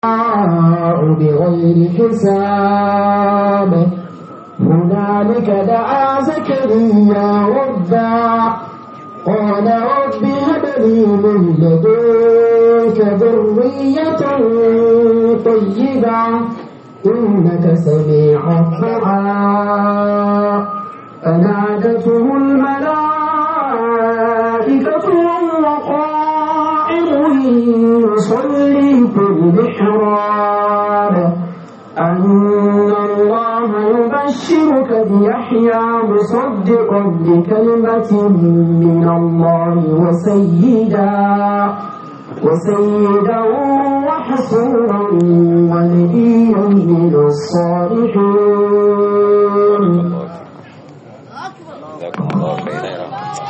بغير حساب هنالك دعا زكريا ربا قال رب هب لي من لدنك ذرية طيبة إنك سميع الدعاء فنادته الملائكة وهو قائم يصلي في المحراب أن الله يبشرك بيحيى مصدقا بكلمة من الله وسيدا وسيدا وحسورا ونبيا من الصالحين جزاكم الله خيرا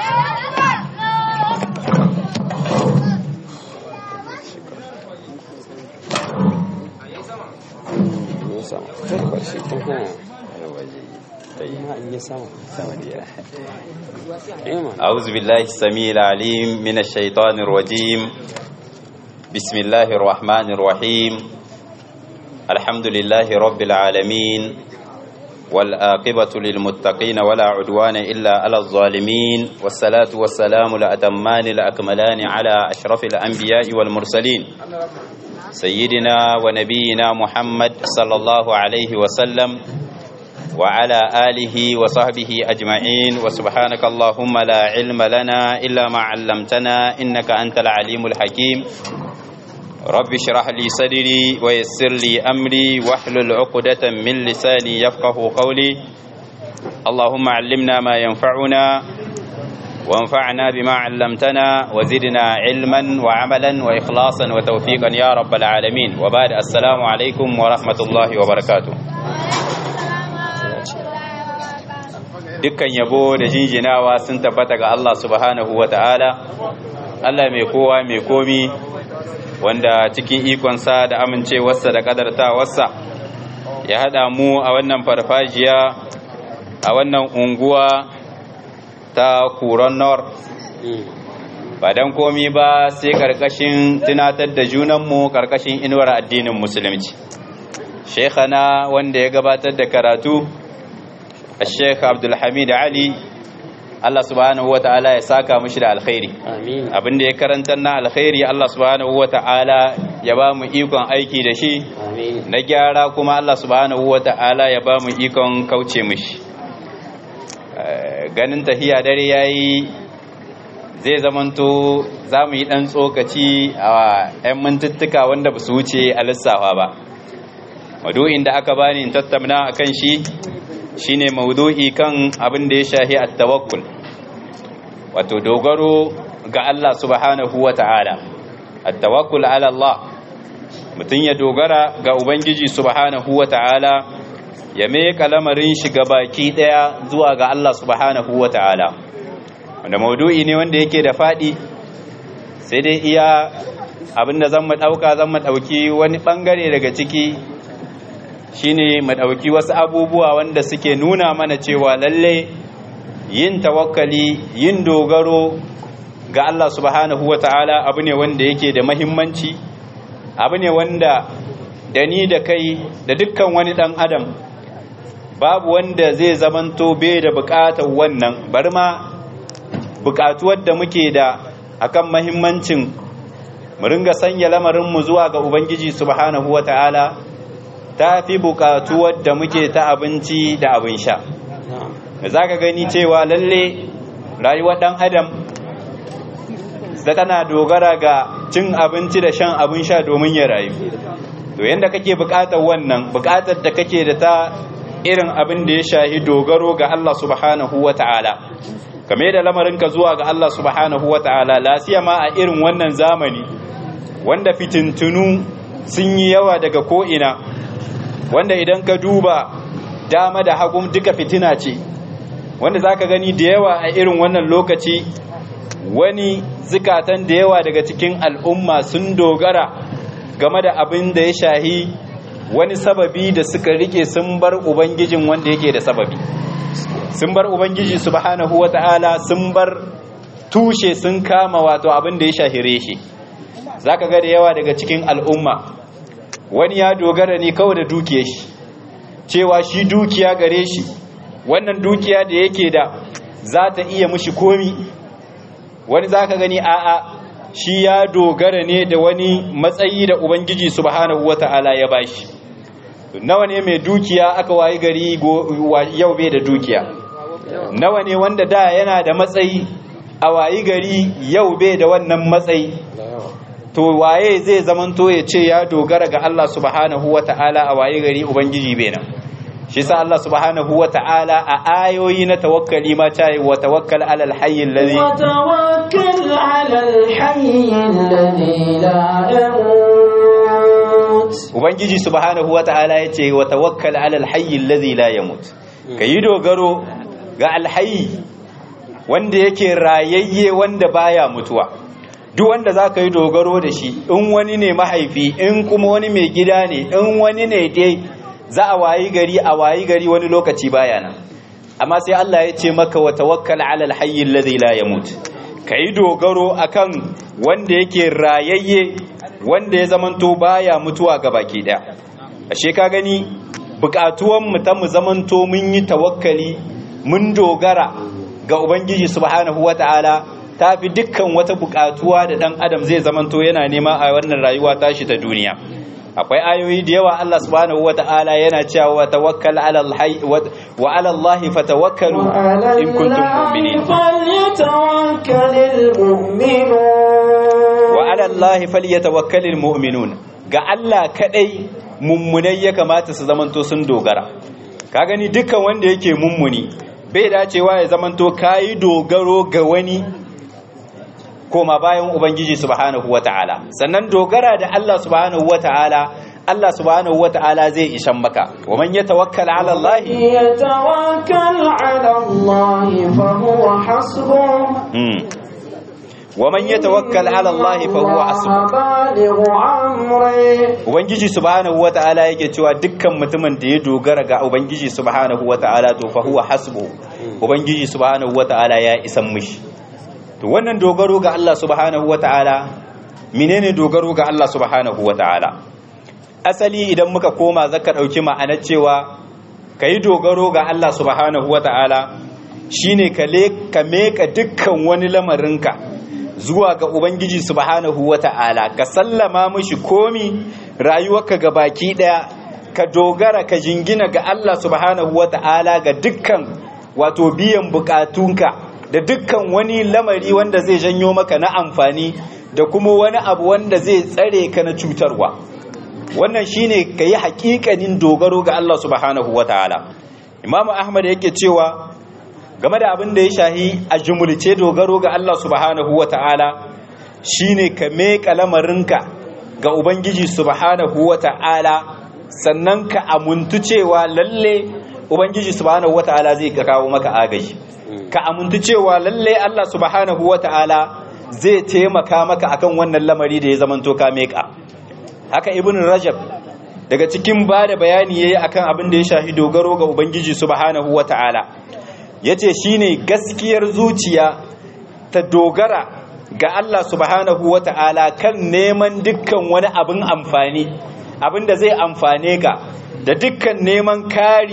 أعوذ بالله السميع العليم من الشيطان الرجيم بسم الله الرحمن الرحيم الحمد لله رب العالمين والآقبة للمتقين ولا عدوان إلا على الظالمين والصلاة والسلام الأتمان الأكملان على أشرف الأنبياء والمرسلين سيدنا ونبينا محمد صلى الله عليه وسلم وعلى آله وصحبه أجمعين وسبحانك اللهم لا علم لنا إلا ما علمتنا إنك أنت العليم الحكيم رب اشرح لي صدري ويسر لي أمري واحلل عقدة من لساني يفقه قولي اللهم علمنا ما ينفعنا وانفعنا بما علمتنا وزدنا علما وعملا وإخلاصا وتوفيقا يا رب العالمين وبعد السلام عليكم ورحمة الله وبركاته dukkan yabo da jinjinawa sun tabbata ga Allah subhanahu wa ta'ala Allah mai kowa mai komi wanda cikin ikonsa da amincewarsa da kadartawarsa ya haɗa mu a wannan farfajiya a wannan unguwa ta kuron nor ba don komi ba sai ƙarƙashin tunatar da junanmu ƙarƙashin inuwar addinin musulunci shekhana wanda ya gabatar da karatu a shekh abdulhamid ali Allah subhanahu wa ta'ala ya saka mushi da alkhairi abin da ya karantar na alkhairi Allah subhanahu wa ta'ala ya ba mu ikon aiki da shi na gyara kuma Allah subhanahu wa ta'ala ya ba mu ikon kauce mushi ganin tahiya dare yayi zai zamanto za mu yi ɗan tsokaci a 'yan mintuttuka wanda ba su wuce a lissafa ba madu'in da aka bani in tattauna akan shi shine maudu'i kan abin da ya shahi at-tawakkul wato dogaro ga Allah subhanahu wata'ala at-tawakkul ala Allah mutun ya dogara ga ubangiji subhanahu wata'ala ya mai kalamarin shi ga baki daya zuwa ga Allah subhanahu wata'ala wanda maudu'i ne wanda yake da fadi sai dai iya abinda zan mu dauka zan mu dauki wani bangare daga ciki shine mu ɗauki wasu abubuwa wanda suke nuna mana cewa lalle yin tawakkali yin dogaro ga Allah subhanahu wata'ala abu ne wanda yake da mahimmanci abu ne wanda da ni da kai da dukkan wani ɗan adam babu wanda zai zamanto bai da buƙatar wannan bari ma buƙatuwar da muke da akan mahimmancin mu ringa sanya lamarinmu zuwa ga ubangiji subhanahu wata'ala ta fi bukatuwar da muke ta abinci da abin sha da za ka gani cewa lalle rayuwar ɗan adam da tana dogara ga cin abinci da shan abin sha domin ya rayu to yadda kake bukatar wannan bukatar da kake da ta irin abin da ya shahi dogaro ga Allah subhanahu wa ta'ala kame da lamarinka zuwa ga Allah subhanahu wa ta'ala lasiya ma a irin wannan zamani wanda fitintunu sun yi yawa daga ko'ina wanda idan ka duba dama da hagun duka fitina ce wanda za ka gani da yawa a irin wannan lokaci wani zikatan da yawa daga cikin al'umma sun dogara game da abin da ya shahi wani sababi da suka rike sun bar ubangijin wanda yake da sababi sun bar ubangiji subhanahu wata'ala sun bar tushe sun kama wato abin da ya shahire shi zaka ga da yawa daga cikin al'umma wani ya dogara ne kawai da dukiyar shi cewa shi dukiya gare shi wannan dukiya da yake da za ta iya mushi komi wani za ka gani a'a shi ya dogara ne da wani matsayi da ubangiji subhanahu wata'ala ya bashi nawa ne mai dukiya aka wayi gari yau bai da dukiya nawa ne wanda da yana da matsayi a wayi gari yau bai da wannan matsayi to waye zai zamanto ya ce ya dogara ga Allah subhanahu wata'ala a wayi gari ubangiji bai nan shi sa Allah subhanahu wata'ala a ayoyi na tawakkali ma ta yi wa tawakkal alal hayyin ladhi wa tawakkal alal hayyin ladhi la yamut ubangiji subhanahu wata'ala ya ce wa tawakkal alal hayyin ladhi la yamut kayi dogaro ga alhayyi wanda yake rayayye wanda baya mutuwa duk wanda za ka yi dogaro da shi in wani ne mahaifi in kuma wani mai gida ne in wani ne dai za a wayi gari a wayi gari wani lokaci baya nan amma sai Allah ya ce maka wa tawakkal ala alhayy alladhi la yamut kai dogaro akan wanda yake rayayye wanda ya zamanto baya mutuwa ga baki daya ashe ka gani bukatuwan mu ta mu zamanto mun yi tawakkali mun dogara ga ubangiji subhanahu wataala ta fi dukkan wata bukatuwa da dan adam zai zamanto yana nema a wannan rayuwa tashi ta duniya akwai ayoyi da yawa Allah subhanahu wata'ala yana cewa wa tawakkal ala alhayy wa ala Allah fatawakkalu in kuntum mu'minin wa ala Allah falyatawakkalul mu'minun ga Allah kadai mummunai ya kamata su zamanto sun dogara ka gani dukkan wanda yake mummuni bai dacewa ya zamanto kayi dogaro ga wani koma bayan ubangiji subhanahu wata'ala sannan dogara da Allah subhanahu wata'ala Allah subhanahu wata'ala zai ishan maka wa man yatawakkal ala Allah yatawakkal ala Allah fa huwa hasbuh wa man yatawakkal ala Allah fa huwa hasbuh balighu amri ubangiji subhanahu wata'ala yake cewa dukkan mutumin da ya dogara ga ubangiji subhanahu wata'ala to fa huwa hasbuh ubangiji subhanahu wata'ala ya isan mishi to wannan dogaro ga Allah subhanahu wata'ala menene dogaro ga Allah subhanahu wata'ala asali idan muka koma zaka dauki ma'anar cewa kai dogaro ga Allah subhanahu wata'ala shine ka le ka meka dukkan wani lamarinka zuwa ga ubangiji subhanahu wata'ala ka sallama mishi komi rayuwarka ga baki daya ka dogara ka jingina ga Allah subhanahu wata'ala ga dukkan wato biyan bukatunka da dukkan wani lamari wanda zai janyo maka na amfani da kuma wani abu wanda zai tsare ka na cutarwa wannan shine ka yi hakikanin dogaro ga Allah subhanahu wa ta'ala imamu ahmad yake cewa game da abin da ya shahi a jumulce dogaro ga Allah subhanahu wa ta'ala shine ka meka lamarinka ga ubangiji subhanahu wa ta'ala sannan ka amuntu cewa lalle ubangiji subhanahu wa ta'ala zai kawo maka agaji ka amintu cewa lalle Allah subhanahu wata'ala zai taimaka maka akan wannan lamari da ya zamanto ka meka haka ibn rajab daga cikin ba da bayani yayi akan abin da ya shafi dogaro ga ubangiji subhanahu wata'ala yace shine gaskiyar zuciya ta dogara ga Allah subhanahu wata'ala kan neman dukkan wani abin amfani abin da zai amfane ka da dukkan neman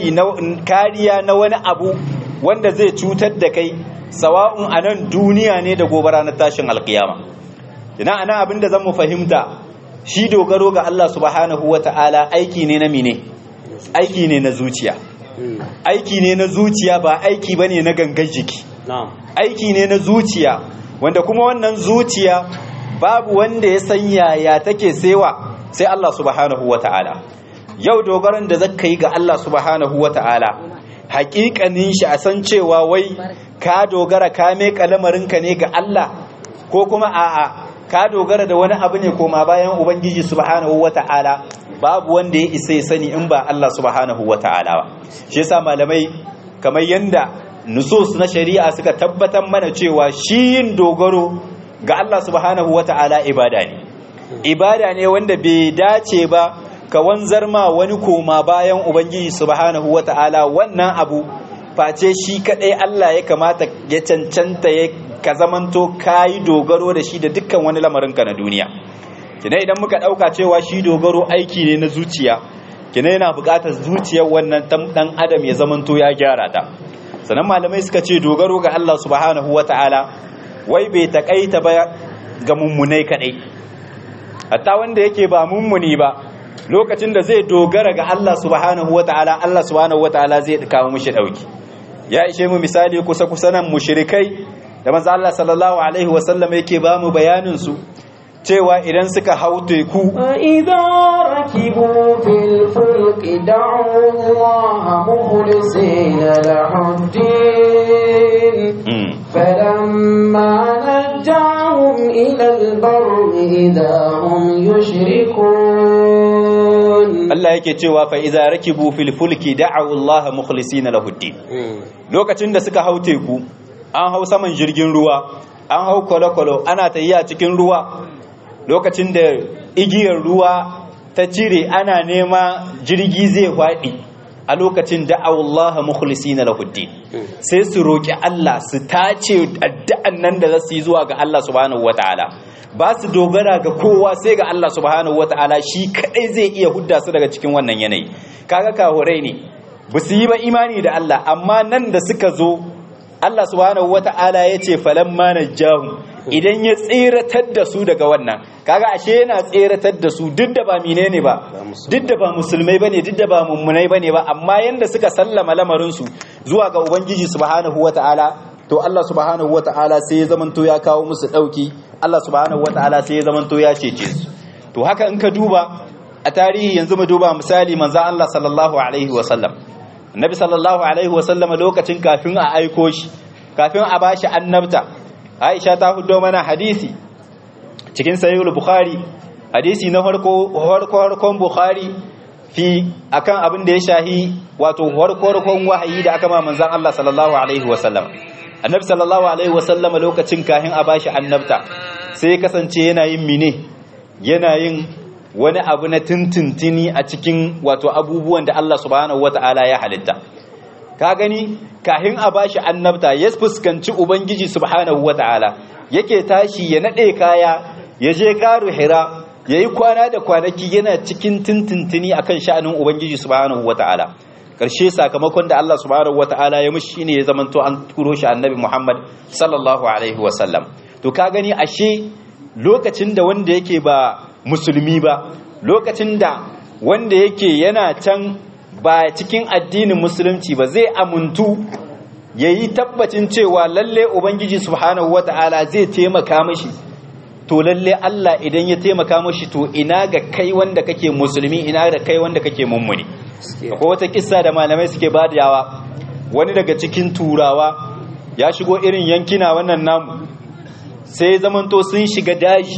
kariya na wani abu wanda zai cutar da kai sawa'un a nan duniya ne da gobe ranar tashin alkiyama ina ana abinda zan mu fahimta shi dogaro ga Allah subhanahu wata'ala aiki ne na mine aiki ne na zuciya aiki ne na zuciya ba aiki bane na gangan jiki aiki ne na zuciya wanda kuma wannan zuciya babu wanda ya san yaya take sewa sai Allah subhanahu wata'ala yau dogaron da zaka yi ga Allah subhanahu wata'ala hakikanin shi a san cewa wai ka dogara ka meka lamarinka ne ga Allah ko kuma a'a ka dogara da wani abu ne koma bayan ubangiji subhanahu wata'ala babu wanda ya isa ya sani in ba Allah subhanahu wata'ala ba shi yasa malamai kamar yanda nusus na shari'a suka tabbatar mana cewa shi yin dogaro ga Allah subhanahu wata'ala ibada ne ibada ne wanda bai dace ba ka wanzar ma wani koma bayan ubangiji subhanahu wata'ala wannan abu face shi kadai Allah ya kamata ya cancanta ya ka zamanto kayi dogaro da shi da dukkan wani lamarinka na duniya kina idan muka dauka cewa shi dogaro aiki ne na zuciya kina yana buƙatar zuciyar wannan dan adam ya zamanto ya gyara ta sannan malamai suka ce dogaro ga Allah subhanahu wata'ala wai bai takaita ba ga mummunai kadai hatta wanda yake ba mummuni ba lokacin da zai dogara ga Allah subhanahu wata'ala Allah subhanahu wata'ala zai kawo mishi dauki ya ishe mu misali kusa kusa nan mushrikai da manzo Allah sallallahu alaihi wasallam yake ba mu bayanin su cewa idan suka hau teku فإذا ركبوا في الفلك دعوا الله مخلصين له الدين فلما نجاهم إلى البر إذا هم يشركون Allah yake cewa fa idza rakibu fil fulki da'u Allah mukhlisina lahu din lokacin da suka hau teku an hau saman jirgin ruwa an hau kwalo-kwalo ana tafiya cikin ruwa lokacin da igiyar ruwa ta cire ana nema jirgi zai faɗi a lokacin da'awullaha mukhlisina lahuddin sai su roki Allah su tace addu'an nan da za su yi zuwa ga Allah subhanahu wataala ba su dogara ga kowa sai ga Allah subhanahu wataala shi kadai zai iya hudda su daga cikin wannan yanayi kaga kahurai ne ba su yi ba imani da Allah amma nan da suka zo Allah subhanahu wata'ala ya ce falamma najjahum idan ya tseratar da su daga wannan kaga ashe yana tseratar da su duk da ba menene ba duk da ba musulmai bane duk da ba mummunai bane ba amma yanda suka sallama lamarin su zuwa ga ubangiji subhanahu wata'ala to Allah subhanahu wata'ala sai ya zamanto ya kawo musu dauki Allah subhanahu wata'ala sai ya zamanto ya cece su to haka in ka duba a tarihi yanzu mu duba misali manzo Allah sallallahu alaihi wa sallam annabi sallallahu alaihi wasallama lokacin kafin a aiko shi kafin a bashi annabta aisha ta hudo mana hadisi cikin sahihul bukhari hadisi na farko farko farkon bukhari fi akan abin da ya shahi wato farko farkon wahayi da aka ma manzon Allah sallallahu alaihi wasallam annabi sallallahu alaihi wasallama lokacin kafin a bashi annabta sai kasance yana yin mine yana yin wani abu na tintintini a cikin wato abubuwan da Allah subhanahu wata'ala ya halitta ka gani kahin a bashi annabta ya fuskanci ubangiji subhanahu wata'ala yake tashi ya nade kaya ya je karu hira yayi kwana da kwanaki yana cikin tintintini akan sha'anin ubangiji subhanahu wata'ala karshe sakamakon da Allah subhanahu wata'ala ya mishi shine ya zamanto an turo shi annabi Muhammad sallallahu alaihi wasallam to ka gani ashe lokacin da wanda yake ba musulmi ba lokacin da wanda yake yana can ba cikin addinin musulunci ba zai amuntu ya yi tabbacin cewa lalle ubangiji subhanahu wata'ala zai taimaka mashi to lalle Allah idan ya taimaka mashi to ina ga kai wanda kake musulmi ina da kai wanda kake mummuni akwai wata kissa da malamai suke badawa wani daga cikin turawa ya shigo irin yankina wannan namu sai zamanto sun shiga daji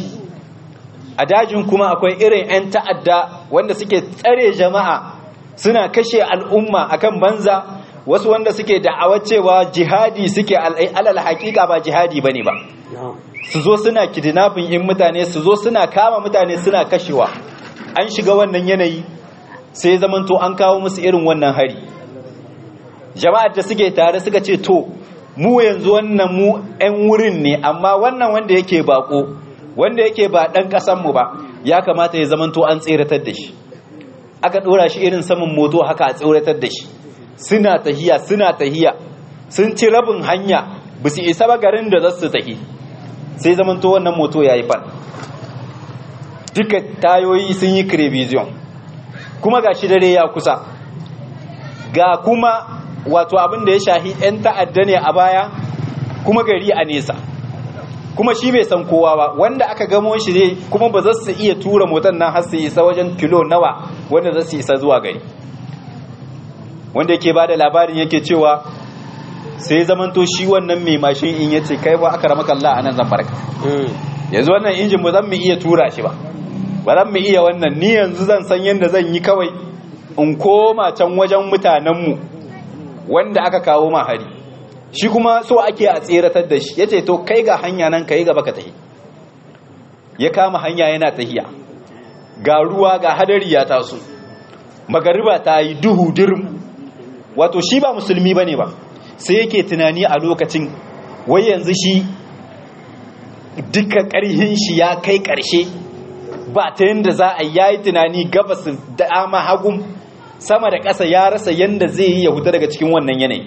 a dajin kuma akwai irin 'yan ta'adda wanda suke tsare jama'a suna kashe al'umma akan banza wasu wanda suke da'awar cewa jihadi suke alal hakika ba jihadi bane ba su zo suna kidnapping in mutane su zo suna kama mutane suna kashewa an shiga wannan yanayi sai zamanto an kawo musu irin wannan hari jama'ar da suke tare suka ce to mu yanzu wannan mu 'yan wurin ne amma wannan wanda yake bako wanda yake ba ɗan ƙasanmu ba ya kamata ya zamanto an tseratar da shi aka ɗora shi irin saman moto haka a tseratar da shi suna tahiya suna tahiya sun ci rabin hanya ba su isa ba garin da za su tahi sai zamanto wannan moto ya yi fan duka tayoyi sun yi crevision kuma ga shi dare ya kusa ga kuma wato abin da ya shahi 'yan ta'adda ne a baya kuma gari a nesa kuma shi bai san kowa ba wanda aka gamo shi ne kuma ba za su iya tura motar nan har su isa wajen kilo nawa wanda za su isa zuwa gari wanda yake bada labarin yake cewa sai zamanto shi wannan mai mashin in yace kai ba aka ramaka Allah anan zan barka yanzu wannan injin ba zan mu iya tura shi ba ba zan mu iya wannan ni yanzu zan san yadda zan yi kawai in koma can wajen mutanenmu wanda aka kawo ma hari shi kuma so ake a tseratar da shi ya ce to kai ga hanya nan ka yi gaba ka tahi ya kama hanya yana tahiya ga ruwa ga hadari ya taso magariba ta yi duhu dirim wato shi ba musulmi ba ne ba sai yake tunani a lokacin wai yanzu shi duka ƙarhin shi ya kai ƙarshe ba ta yanda za a yayi tunani gabas da ama hagun sama da ƙasa ya rasa yanda zai yi ya huta daga cikin wannan yanayi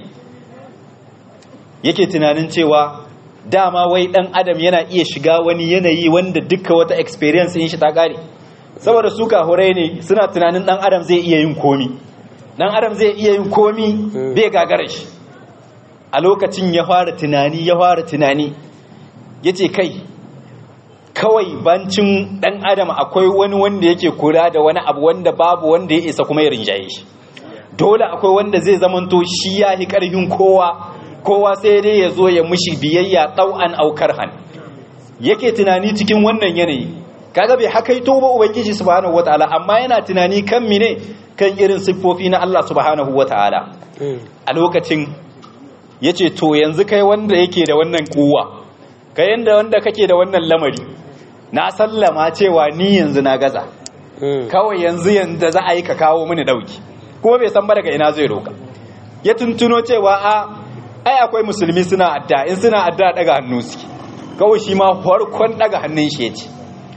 yake tunanin cewa dama wai dan adam yana iya shiga wani yanayi wanda duka wata experience in shi ta kare saboda su kahurai ne suna tunanin dan adam zai iya yin komi dan adam zai iya yin komi bai gagara shi a lokacin ya fara tunani ya fara tunani yace kai kawai bancin dan adam akwai wani wanda yake kula da wani abu wanda babu wanda ya isa kuma ya rinjaye shi dole akwai wanda zai zamanto shi ya hi karfin kowa kowa sai dai ya zo ya mushi biyayya ɗau'an aukar han yake tunani cikin wannan yanayi kaga bai hakaito ba ubangiji subhanahu wataala amma yana tunani kan mine kan irin siffofi na Allah subhanahu wataala a lokacin yace to yanzu kai wanda yake da wannan kuwa kai yanda wanda kake da wannan lamari na sallama cewa ni yanzu na gaza kawai yanzu yanda za a yi ka kawo mini dauki kuma bai san ba daga ina zai roka ya tuntuno cewa a ai akwai musulmi suna adda in suna adda daga hannu suke kawai shi ma farkon daga hannun shi yace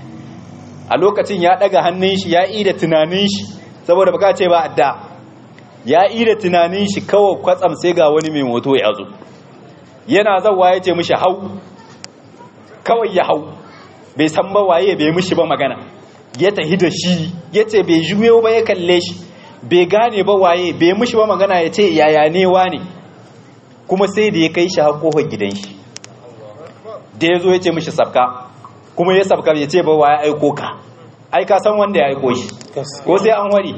a lokacin ya daga hannun shi ya ida tunanin shi saboda baka ce ba adda ya ida tunanin shi kawai kwatsam sai ga wani mai moto ya zo yana zawa ya ce mishi hau kawai ya hau bai san ba waye bai mishi ba magana ya tahi da shi ya ce bai juyo ba ya kalle shi bai gane ba waye bai mishi ba magana ya ce yaya ne ne kuma sai da ya kai shi haƙohon gidan shi da ya zo ya ce mishi sabka kuma ya sabka ya ce ba wa ya aiko ka ai ka san wanda ya aiko shi ko sai an wari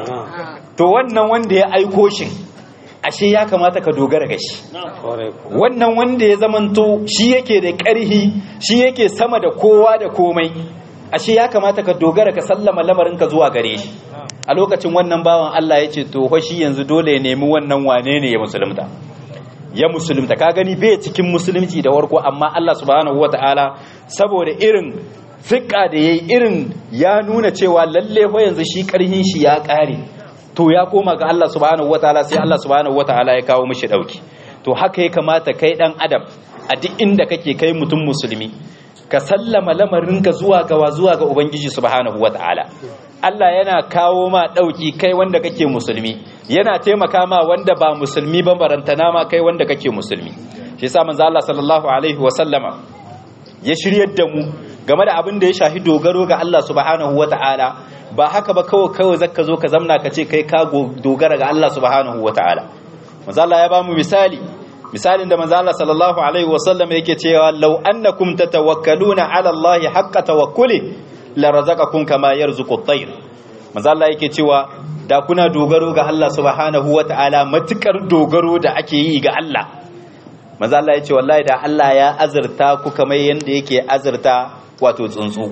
to wannan wanda ya aiko shi ashe ya kamata ka dogara ga shi wannan wanda ya zamanto shi yake da ƙarhi shi yake sama da kowa da komai ashe ya kamata ka dogara ka sallama lamarin ka zuwa gare shi a lokacin wannan bawan Allah ya ce to shi yanzu dole ya nemi wannan wane ne ya musulunta ya musulunta ka gani bai cikin musulunci da warko amma Allah subhanahu wataala saboda irin fiƙa da yayi irin ya nuna cewa lalle fa yanzu shi karhin shi ya ƙare to ya koma ga Allah subhanahu wataala sai Allah subhanahu wataala ya kawo mishi dauki to haka ya kamata kai dan adam a duk inda kake kai mutum musulmi ka sallama lamarinka zuwa ga zuwa ga ubangiji subhanahu wataala Allah yana kawo ma ɗauki kai wanda kake musulmi yana taimaka ma wanda ba musulmi ba barantana ma kai wanda kake musulmi shi yasa manzo Allah sallallahu alaihi wa sallama ya shiryar da mu game da abin da ya shafi dogaro ga Allah subhanahu wata'ala ba haka ba kawai kawai zaka zo ka zamna ka ce kai ka dogara ga Allah subhanahu wata'ala manzo Allah ya ba mu misali misalin da manzo Allah sallallahu alaihi wa sallama yake cewa law annakum tatawakkaluna ala Allah haqqa tawakkuli la razaqakum kama yarzuqu at-tayr manzo Allah yake cewa da kuna dogaro ga Allah subhanahu wata'ala matukar dogaro da ake yi ga Allah manzo Allah yace wallahi da Allah ya azurta ku kamar yanda yake azurta wato tsuntsu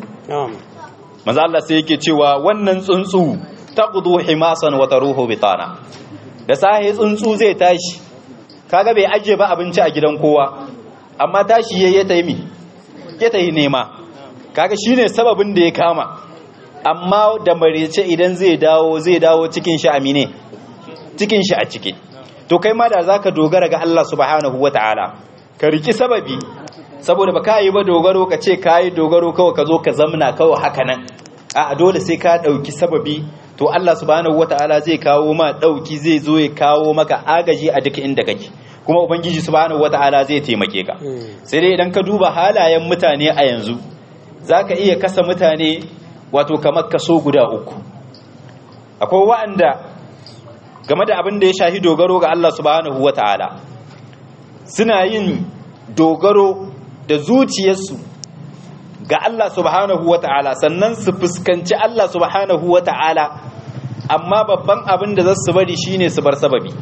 manzo Allah sai yake cewa wannan tsuntsu taqdu himasan wa taruhu bitana da sahi tsuntsu zai tashi kaga bai aje ba abinci a gidan kowa amma tashi yayi ta yi ya ta yi nema kaga shine sababin da ya kama amma da marece idan zai dawo zai dawo cikin shi amine cikin shi a ciki to kai ma da zaka dogara ga Allah subhanahu wataala ka riki sababi saboda baka yi ba dogaro ka ce kai dogaro kawai ka zo ka zamna kawai haka nan a dole sai ka dauki sababi to Allah subhanahu wataala zai kawo ma dauki zai zo ya kawo maka agaji a duk inda kake kuma ubangiji subhanahu wataala zai taimake ka sai dai idan ka duba halayen mutane a yanzu zaka iya kasa mutane wato kamar kaso guda uku akwai wa'anda game da abin da ya shahi dogaro ga Allah subhanahu wata'ala suna yin dogaro da zuciyarsu ga Allah subhanahu wata'ala sannan su fuskanci Allah subhanahu wata'ala amma babban abin da za su bari shine su bar sababi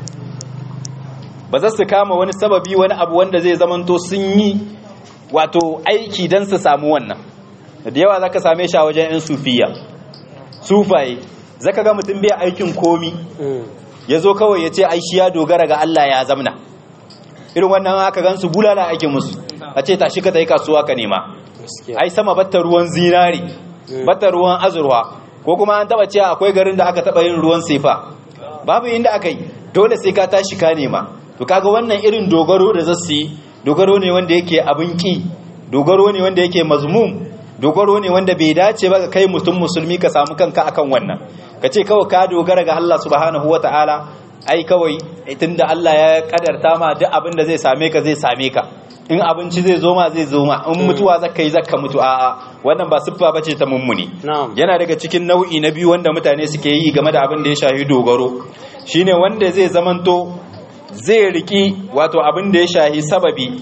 ba za su kama wani sababi wani abu wanda zai zamanto sun yi wato aiki don su samu wannan da yawa zaka same shi a wajen yan sufiya sufaye zaka ga mutum bai aikin komi ya zo kawai ya ce ai shi ya dogara ga Allah ya zamna irin wannan aka gansu bulala ake musu a ce tashi ka tayi kasuwa ka nema ai sama batta ruwan zinari batta ruwan azurwa ko kuma an taba cewa akwai garin da aka taba yin ruwan sefa babu inda aka yi dole sai ka tashi ka nema to kaga wannan irin dogaro da zasu yi dogaro ne wanda yake abin ki dogaro ne wanda yake mazmum dogaro ne wanda bai dace ba ga kai mutum musulmi ka samu kanka akan wannan ka ce kawai ka dogara ga Allah subhanahu wata'ala ai kawai tunda Allah ya kadarta ma duk abin da zai same ka zai same ka in abinci zai zo ma zai zo ma in mutuwa zaka yi zaka mutu a'a wannan ba siffa bace ta mummuni yana daga cikin nau'i na biyu wanda mutane suke yi game da abin da ya shafi dogaro shine wanda zai zamanto zai riki wato abin da ya shafi sababi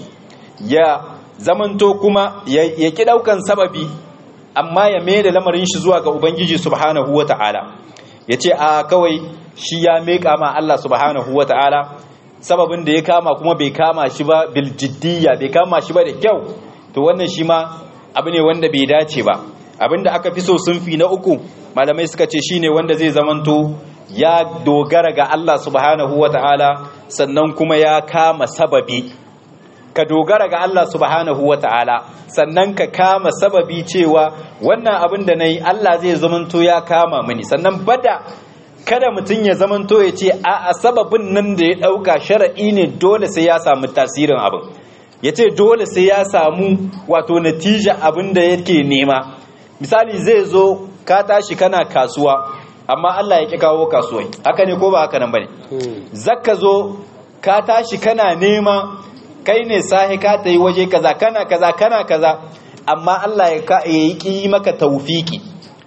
ya zamanto kuma ya ki daukan sababi amma ya mai da lamarin shi zuwa ga ubangiji subhanahu wata'ala ya ce a kawai shi ya meka ma Allah subhanahu wata'ala sababin da ya kama kuma bai kama shi ba bil jiddiyya bai kama shi ba da kyau to wannan shi ma abu ne wanda bai dace ba abinda aka fi so sunfi na uku malamai suka ce shine wanda zai zamanto ya dogara ga Allah subhanahu wata'ala sannan kuma ya kama sababi ka dogara ga Allah subhanahu wa ta'ala sannan ka kama sababi cewa wannan abin da na yi Allah zai zamanto ya kama mini sannan bada kada mutum ya zamanto ya ce a sababin nan da ya ɗauka shara'i ne dole sai ya samu tasirin abin ya ce dole sai ya samu wato natija abin da yake nema misali zai zo ka tashi kana kasuwa amma Allah ya ƙi kawo kasuwai haka ne ko ba haka nan ba ne zaka zo ka tashi kana nema kai ne sahi ka ta yi waje kaza kana kaza kana kaza amma Allah ya yi ki maka taufiki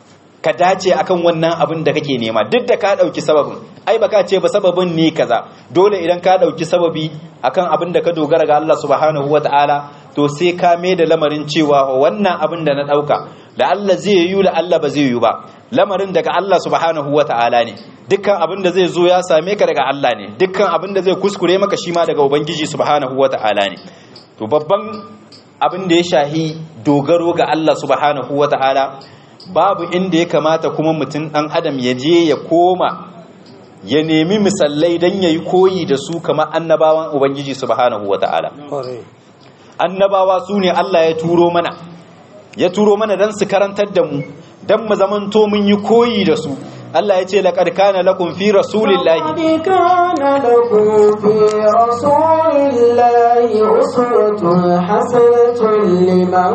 ka dace akan wannan abin da kake nema duk da ka dauki sababin ai baka ce ba sababin ne kaza dole idan ka dauki sababi akan abin da ka dogara ga Allah subhanahu wataala to sai ka mai da lamarin cewa wannan abin da na dauka da Allah zai yi la Allah ba zai yi ba lamarin daga Allah subhanahu wataala ne dukkan abin da zai zo ya same ka daga Allah ne dukkan abin da zai kuskure maka shi ma daga ubangiji subhanahu wata'ala ne to babban abin da ya shahi dogaro ga Allah subhanahu wata'ala babu inda ya kamata kuma mutum dan adam ya je ya koma ya nemi misallai dan yayi koyi da su kamar annabawan ubangiji subhanahu wata'ala annabawa su ne Allah ya turo mana ya turo mana dan su karantar da mu dan mu zamanto mun yi koyi da su Allah ya ce laqad kana lakum fi rasulillahi لقد كان لكم في رسول الله أسوة حسنة لمن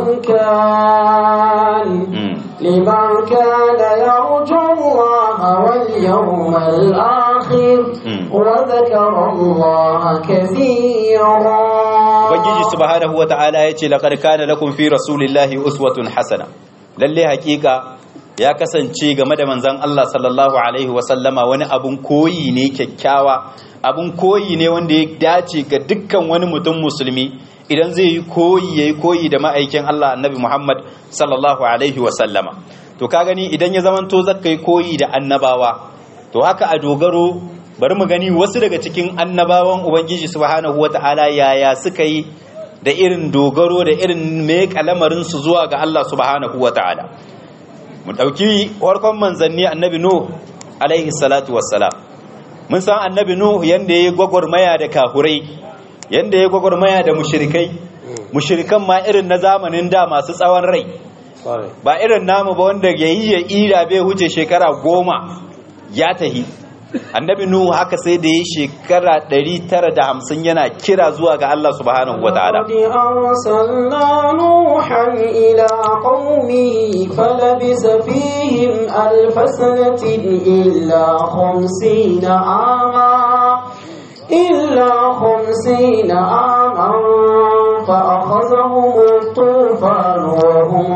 كان لمن كان يرجو الله واليوم الآخر وذكر الله كثيرا Ubangiji subhanahu wata'ala ya ce laqad kana lakum fi rasulillahi uswatun hasana lalle hakika ya kasance game da manzan Allah sallallahu Alaihi wasallama wani abun koyi ne kyakkyawa abun koyi ne wanda ya dace ga dukkan wani mutum musulmi idan zai yi koyi ya yi koyi da ma'aikin Allah annabi Muhammad sallallahu Alaihi wasallama to ka gani idan ya zamanto zaka yi koyi da annabawa to haka a dogaro bari mu gani wasu daga cikin annabawan ubangiji subhanahu wata'ala yaya suka yi da irin dogaro da irin mai kalamarin su zuwa ga Allah subhanahu wata'ala mu ɗauki farkon manzanni annabi nuh alaihi salatu wassalam mun san annabi nuh yanda yayi gwagwarmaya da kafurai yanda yayi gwagwarmaya da mushrikai mushrikan ma irin na zamanin da masu tsawon rai ba irin namu ba wanda yayi ya ira bai huce shekara goma ya tahi annabi nuhu haka sai da ya shekara 950 yana kira zuwa ga Allah subhanahu wataala قد أرسلنا نوحا إلى قومه فلبث فيهم ألف سنة إلا خمسين عاما إلا خمسين عاما فأخذهم الطوفان وهم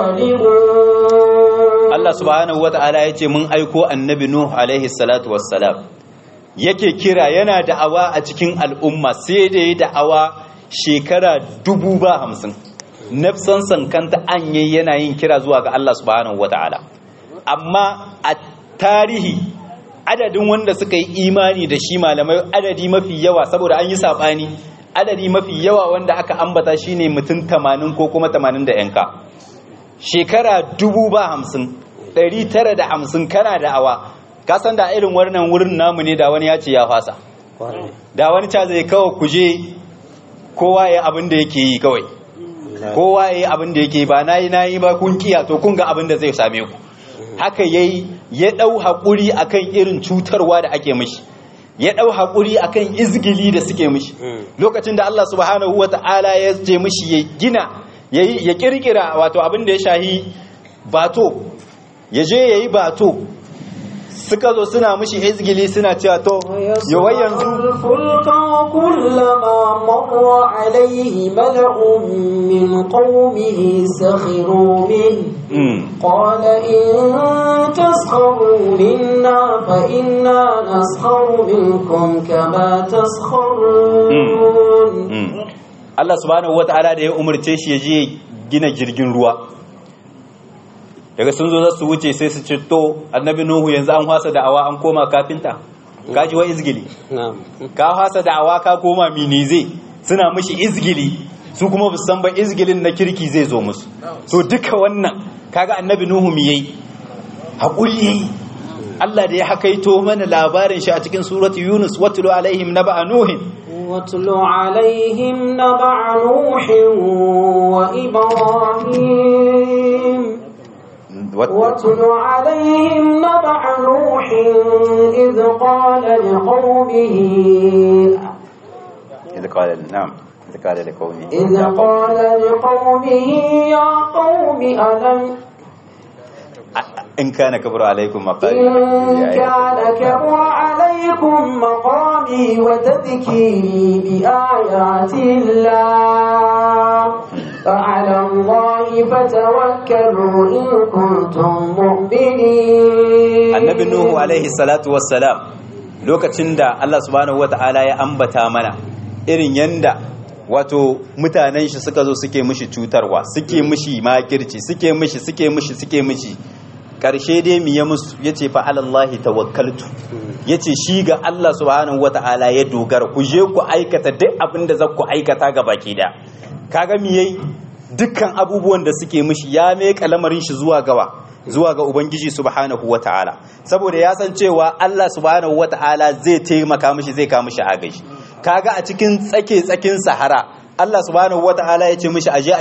ظالمون Allah subhanahu wataala ya ce mun aiko annabi nuhu alaihi salatu wassalam yake kira yana da'awa a cikin al'umma sai da ya da'awa shekara dubu ba hamsin nafsan sankanta an yi yana yin kira zuwa ga Allah subhanahu wata'ala amma a tarihi adadin wanda suka yi imani da shi malamai adadi mafi yawa saboda an yi saɓani adadi mafi yawa wanda aka ambata shine mutum tamanin ko kuma tamanin da yanka shekara dubu ba hamsin ɗari tara da hamsin kana da'awa kasan da irin wannan wurin namu ne da wani ya ce ya fasa da wani ca zai kawai kuje kowa ya abin da yake yi kawai kowa ya yi abin da yake ba na yi na yi ba kun kiya to kun ga abin da zai same ku haka ya yi ya ɗau haƙuri akan irin cutarwa da ake mishi ya ɗau haƙuri akan izgili da suke mishi lokacin da Allah subhanahu wa ta'ala ya ce mishi ya gina ya kirkira wato abin da ya shahi bato ya je ya yi bato suka zo suna mushi izgili suna cewa to yawai yanzu الفلك وكلما مر عليه ملأ من قومه سخروا منه قال إن تسخروا منا فإنا نسخر منكم كما تسخرون Allah subhanahu wata'ala da ya umarce shi ya je gina jirgin ruwa daga sun zo za su wuce sai su ce to annabi nuhu yanzu an hasa da'awa an koma kafinta ka ji wa izgili ka hasa da'awa ka koma minize suna mishi izgili su kuma bu san ba izgilin na kirki zai zo musu to duka wannan kaga annabi nuhu mi yayi hakuri yayi Allah da ya hakaito mana labarin shi a cikin suratu yunus watlu alaihim naba'a nuhin واتل عليهم نبع نوح وإبراهيم واتل عليهم نبع نوح إذ قال لقومه إذ قال نعم إذ قال لقومه إذ قال لقومه يا قوم ألم إن كان كبر عليكم مقالي إن كان كبر عليكم مقامي وتذكيري بآيات الله فعلى الله فتوكلوا إن كنتم مؤمنين annabi nuhu alaihi salatu wassalam lokacin da Allah subhanahu wata'ala ya ambata mana irin yanda wato mutanen shi suka zo suke mishi cutarwa suke mishi makirci suke mishi suke mishi suke mishi karshe dai mi ya musu yace fa alallahi tawakkaltu yace shi ga Allah subhanahu wata'ala ya dogara ku je ku aikata duk abin da za ku aikata ga baki da kaga mi yayi dukkan abubuwan da suke mishi ya meka lamarin shi zuwa gawa zuwa ga ubangiji subhanahu wata'ala saboda ya san cewa Allah subhanahu wata'ala zai taimaka mishi zai kawo mishi agaji kaga a cikin tsake tsakin sahara Allah subhanahu wata'ala ya ce mishi aje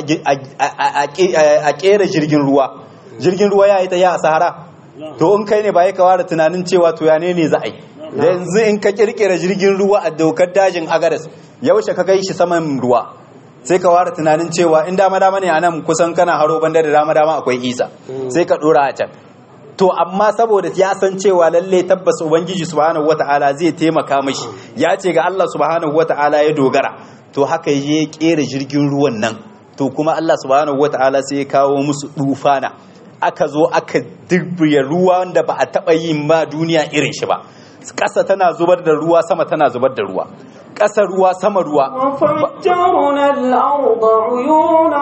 a kera jirgin ruwa jirgin ruwa ya yi ta ya a sahara to in kai ne ba ya kawara tunanin cewa to ya ne ne za a yi da yanzu in ka kirkira jirgin ruwa a dokar dajin agadas yaushe ka kai shi saman ruwa sai ka ware tunanin cewa in dama dama ne a nan kusan kana haro banda da dama dama akwai isa sai ka dora a can to amma saboda ya san cewa lalle tabbas ubangiji subhanahu wataala zai taimaka mashi ya ce ga Allah subhanahu wataala ya dogara to haka ya kera jirgin ruwan nan to kuma Allah subhanahu wataala sai ya kawo musu dufana aka zo aka dirbiya ruwa wanda ba a taba yin ma duniya irin shi ba ƙasa tana zubar da ruwa sama tana zubar da ruwa ƙasa ruwa sama ruwa وفجرنا الأرض عيونا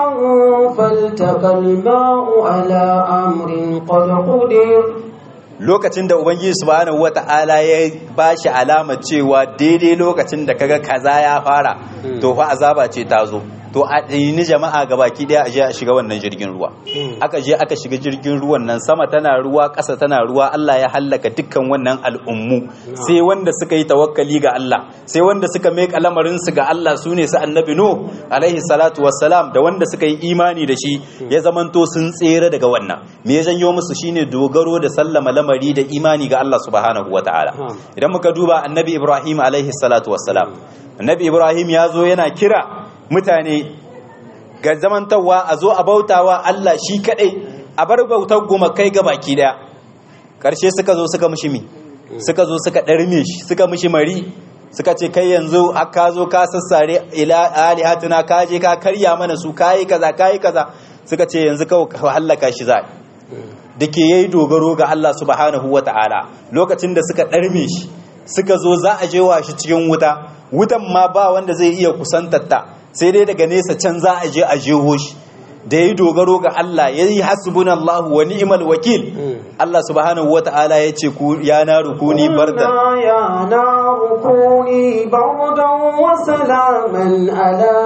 فالتقى الماء على أمر قد قدر lokacin da ubangiji subhanahu wata'ala ya bashi alamar cewa daidai lokacin da kaga kaza ya fara to fa azaba ce ta zo to a ni jama'a gabaki daya a je a shiga wannan jirgin ruwa aka je aka shiga jirgin ruwan nan sama tana ruwa ƙasa tana ruwa Allah ya hallaka dukkan wannan al'ummu sai wanda suka yi tawakkali ga Allah sai wanda suka mai lamarin su ga Allah sune su annabi no alaihi salatu wassalam da wanda suka yi imani da shi ya zamanto sun tsere daga wannan me ya janyo musu shine dogaro da sallama lamari da imani ga Allah subhanahu wataala idan muka duba annabi Ibrahim alaihi salatu wassalam annabi Ibrahim ya zo yana kira mutane ga zamantawa a zo a bautawa Allah shi kadai a bar bautar gumakai ga baki daya karshe suka zo suka mishi mi suka zo suka ɗarme shi suka mishi mari suka ce kai yanzu aka zo ka sassare ila alihatuna ka je ka karya mana su kayi kaza kayi kaza suka ce yanzu kawai ka hallaka shi za da ke yayi dogaro ga Allah subhanahu wata'ala lokacin da suka ɗarme shi suka zo za a je wa shi cikin wuta wutan ma ba wanda zai iya kusantatta sai dai daga nesa can za a je a jeho shi da ya yi dogaro ga Allah ya yi hasbun Allah wa ni'mal wakil Allah subhanahu wa ta'ala ya ce ya na rukuni bardan ya na rukuni bardan wa salaman ala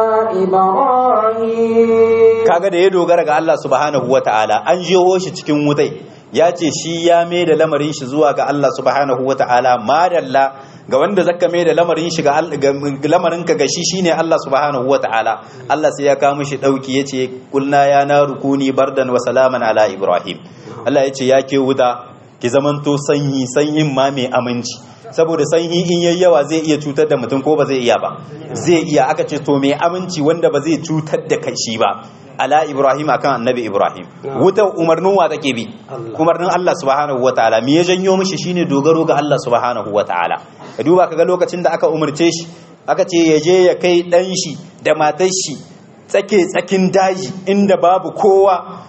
ibrahim kaga da ya dogara ga Allah subhanahu wa ta'ala an jeho shi cikin wutai ya ce shi ya mai da lamarin shi zuwa ga Allah subhanahu wa ta'ala madalla ga wanda zaka mai da lamarin shi ga lamarin ka ga shi shine Allah subhanahu wataala Allah sai ya kawo mishi dauki yace kulna ya na rukuni bardan wa salaman ala ibrahim Allah yace ya ke wuta ki zamanto sanyi sanyin ma mai aminci saboda sanyi in yayi yawa zai iya cutar da mutum ko ba zai iya ba zai iya aka ce to mai aminci wanda ba zai cutar da kai shi ba ala ibrahim akan annabi ibrahim wuta umarnin wa take bi umarnin Allah subhanahu wataala me ya janyo mishi shine dogaro ga Allah subhanahu wataala ka duba kaga lokacin da aka umarce shi aka ce ya je ya kai dan shi da matar shi tsake tsakin daji inda babu kowa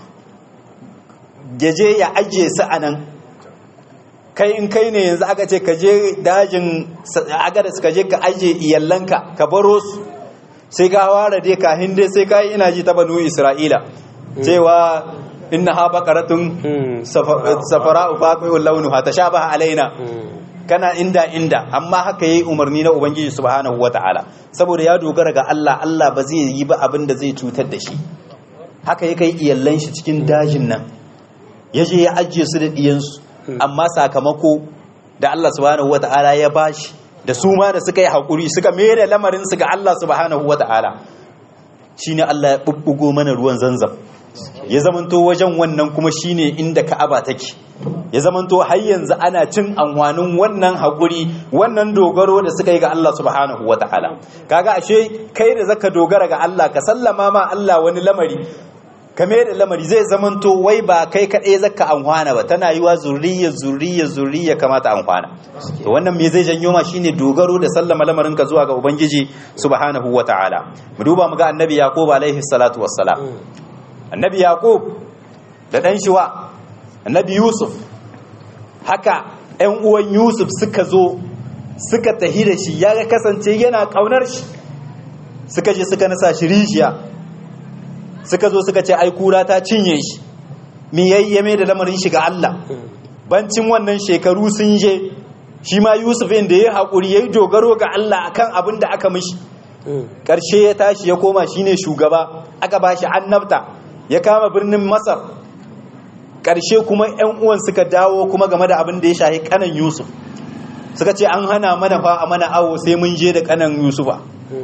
ya je ya ajiye su anan kai in kai ne yanzu aka ce ka je dajin agadas ka je ka ajiye iyallanka ka baro su sai ka ware dai kahin dai sai ka yi ina ji ta banu isra'ila cewa inna ha baqaratun safara ufaqiul launuha tashabaha alaina kana inda inda amma haka yayi umarni na ubangiji subhanahu wataala saboda ya dogara ga Allah Allah ba zai yi ba abin da zai cutar da shi haka ya kai iyallan shi cikin dajin nan ya je ya ajiye su da diyansu amma sakamako da Allah subhanahu wataala ya bashi da su ma da suka yi haƙuri suka mere lamarin su ga Allah subhanahu wataala shine Allah ya bubbugo mana ruwan zanzam ya zamanto wajen wannan kuma shine inda Ka'aba take ya zamanto har yanzu ana cin amfanin wannan haƙuri wannan dogaro da suka yi ga Allah subhanahu wataala kaga ashe kai da zaka dogara ga Allah ka sallama ma Allah wani lamari kame da lamari zai zamanto wai ba kai kaɗai zaka amfana ba tana yiwa zuriya zuriya zuriya kamata amfana to wannan me zai janyo ma shine dogaro da sallama lamarin ka zuwa ga ubangiji subhanahu wataala mu duba mu ga annabi yaqub alaihi salatu wassalam annabi yaqub da dan shi wa annabi yusuf haka ƴan uwan yusuf suka zo suka tahi da shi ya kasance yana kaunar shi suka je suka nasa shi rijiya suka zo suka ce ai kura ta cinye shi mi yayyame da lamarin shi ga Allah bancin wannan shekaru sun je shi ma Yusuf inda ya haƙuri ya yi dogaro ga Allah akan abin da aka mishi ƙarshe ya tashi ya koma shine shugaba aka ba shi annabta ya kama birnin Masar ƙarshe kuma ‘yan uwan suka dawo kuma game da abin da ya shahi kanan Yusuf suka ce an hana mana fa a mana awo sai mun je da kanan Yusufa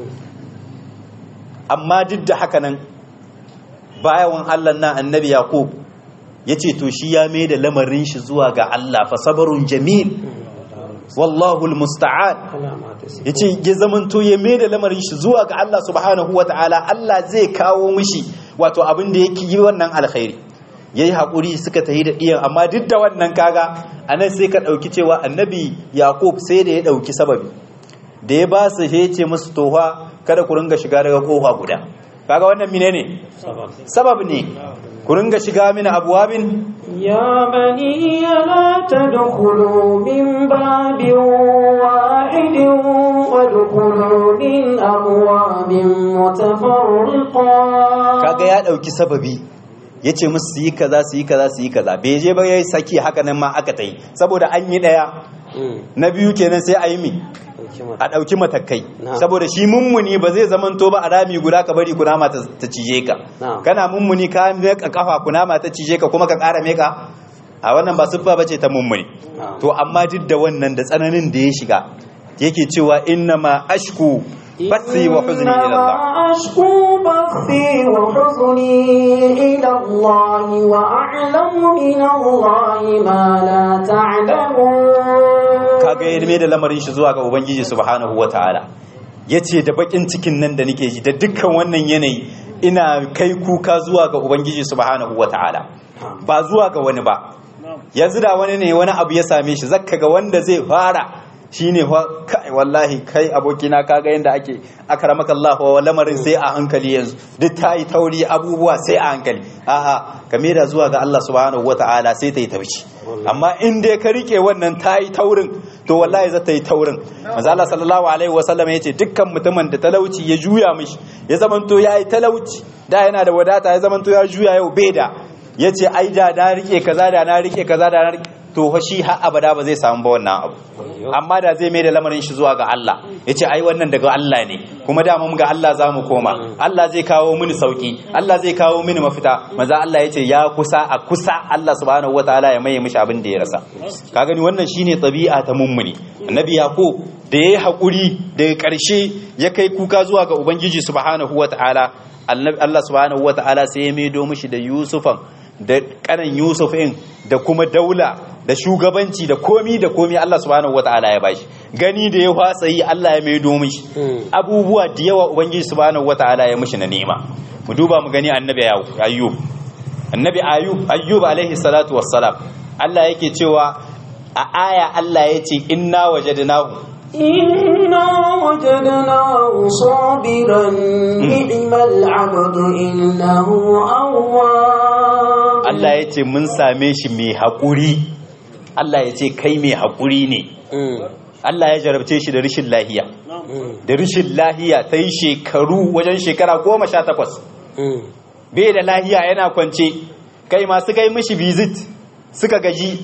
amma duk da haka nan bayan Allah na annabi Yaqub yace to shi ya mai da lamarin shi zuwa ga Allah fa sabarun jamil wallahu almusta'an yace ya zamanto ya mai da lamarin shi zuwa ga Allah subhanahu wataala Allah zai kawo mishi wato abin da yake yi wannan alkhairi yayi hakuri suka tahi da iyan amma duk da wannan kaga anan sai ka dauki cewa annabi Yaqub sai da ya dauki sababi da ya ba su ya ce musu tofa kada ku ringa shiga daga kofa guda kaga wannan mine ne sabab ne ku ringa shiga mini abuwabin يا بني لا تدخلوا من باب واحد وادخلوا من أبواب متفرقة kaga ya dauki sababi yace musu su yi kaza su yi kaza su yi kaza bai je ba yayi saki haka nan ma aka tai saboda an yi daya na biyu kenan sai a yi mi a ɗauki matakai saboda shi mummuni ba zai zamanto ba a rami guda ka bari kunama ta cije ka kana mummuni ka meka kafa kunama ta cije ka kuma ka ƙara meka a wannan ba siffa bace ta mummuni to amma duk da wannan da tsananin da ya shiga yake cewa inna ma ashku bathi wa huzni ila Allah أشكو بثي وحزني إلى الله وأعلم من الله ما لا تعلمون kaga ya mai da lamarin shi zuwa ga ubangiji subhanahu wataala yace da bakin cikin nan da nake ji da dukkan wannan yanayi ina kai kuka zuwa ga ubangiji subhanahu wataala ba zuwa ga wani ba yanzu da wani ne wani abu ya same shi zakka ga wanda zai fara shine fa kai wallahi kai abokina kaga yanda ake akramaka Allah wa lamarin sai a hankali yanzu duk ta yi tauri abubuwa sai a hankali a'a ka da zuwa ga Allah subhanahu wataala sai ta yi tauci amma in dai ka rike wannan ta yi taurin to wallahi za ta yi taurin manzo Allah sallallahu alaihi wasallam yace dukkan mutumin da talauci ya juya mishi ya zamanto yayi talauci da yana da wadata ya zamanto ya juya yau bai da yace ai da na rike kaza da na rike kaza da na rike to fa shi har abada ba zai samu ba wannan abu amma da zai mai da lamarin shi zuwa ga Allah yace ai wannan daga Allah ne kuma da mun ga Allah za mu koma Allah zai kawo mini sauki Allah zai kawo mini mafita maza Allah yace ya kusa a kusa Allah subhanahu wataala ya maye mishi abin da ya rasa ka gani wannan shine tabi'a ta mummuni annabi yaqub da yayi hakuri daga karshe ya kai kuka zuwa ga ubangiji subhanahu wataala Allah subhanahu wataala sai ya maido mishi da yusufan da kanan Yusuf in da kuma daula da shugabanci da komi da komi Allah subhanahu wataala ya bashi gani da ya fasa yi Allah ya mai domin shi abubuwa da yawa ubangiji subhanahu wataala ya mishi na ni'ima mu duba mu gani annabi ayyub annabi ayyub ayyub alaihi salatu wassalam Allah yake cewa a aya Allah ya ce inna wajadnahu إنا وجدناه صابرا نعم العبد إنه أواب Allah ya ce mun same shi mai haƙuri Allah ya ce kai mai haƙuri ne Allah ya jarabce shi da rishin lahiya da rishin lahiya ta yi shekaru wajen shekara goma sha takwas bai da lahiya yana kwance kai masu kai mishi visit suka gaji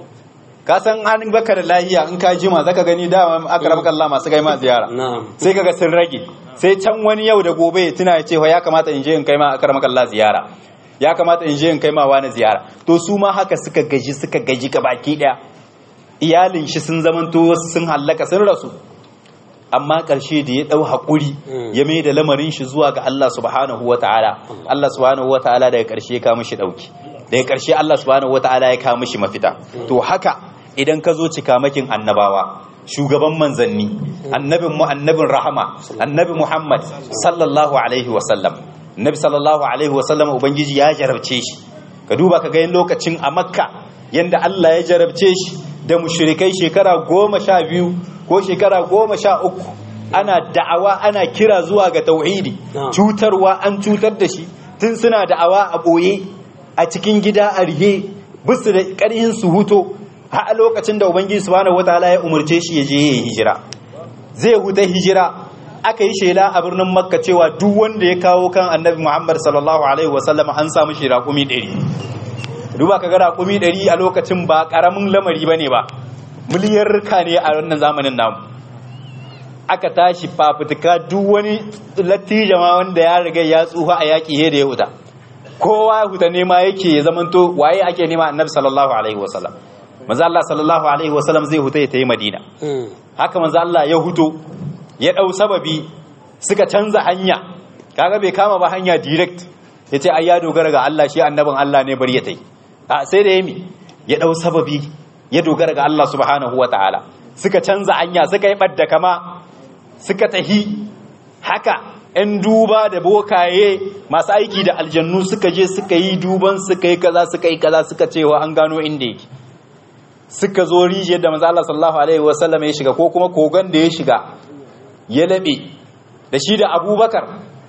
ka san an baka da lahiya in ka jima zaka gani dama akram Allah masu kai ma ziyara sai kaga sun rage sai can wani yau da gobe ya tuna ya ce ya kamata in je in kai ma akram Allah ziyara ya kamata in je in kai ma wani ziyara to su ma haka suka gaji suka gaji ka baki daya iyalin shi sun zamanto sun hallaka sun rasu amma ƙarshe da ya ɗau haƙuri ya mai da lamarin shi zuwa ga Allah subhanahu wa ta'ala Allah subhanahu wa ta'ala daga ƙarshe ya kawo mishi ɗauki daga ƙarshe Allah subhanahu wa ta'ala ya kawo mishi mafita to haka idan ka zo cikamakin annabawa shugaban manzanni annabin mu annabin rahama annabi Muhammad sallallahu alaihi wa sallam nabi sallallahu alaihi wa sallam ubangiji ya jarabce shi ka duba ka ga lokacin a makka yanda Allah ya jarabce shi da mushrikai shekara goma sha biyu ko shekara goma sha uku ana da'awa ana kira zuwa ga tauhidi cutarwa an cutar da shi tun suna da'awa a ɓoye a cikin gida a rihe bisu da ƙarhin su huto har a lokacin da ubangiji subhanahu wataala ya umarce shi ya je ya yi hijira zai huta hijira aka yi shela a birnin makka cewa duk wanda ya kawo kan annabi muhammad sallallahu alaihi wasallam an samu shi raƙumi ɗari duba ka ga raƙumi ɗari a lokacin ba ƙaramin lamari ba ne ba miliyarka ne a wannan zamanin namu aka tashi fafutuka duk wani latija ma wanda ya riga ya tsufa a yaƙi he da ya huta kowa ya huta nema yake ya zamanto waye ake nema annabi sallallahu alaihi wasallam manzo Allah sallallahu alaihi wasallam zai huta ya tayi Madina haka manzo Allah ya huto ya dau sababi suka canza hanya kaga bai kama ba hanya direct yace ai ya dogara ga Allah shi annabin Allah ne bari ya tayi a sai da yami ya dau sababi ya dogara ga Allah subhanahu wataala suka canza hanya suka yi badda kama suka tahi haka ‘yan duba da bokaye masu aiki da aljannu suka je suka yi duban suka yi kaza suka yi kaza suka cewa an gano inda yake suka zo rijiyar da manzo Allah sallallahu alaihi wasallam ya shiga ko kuma kogon da ya shiga ya labe da shi da Abubakar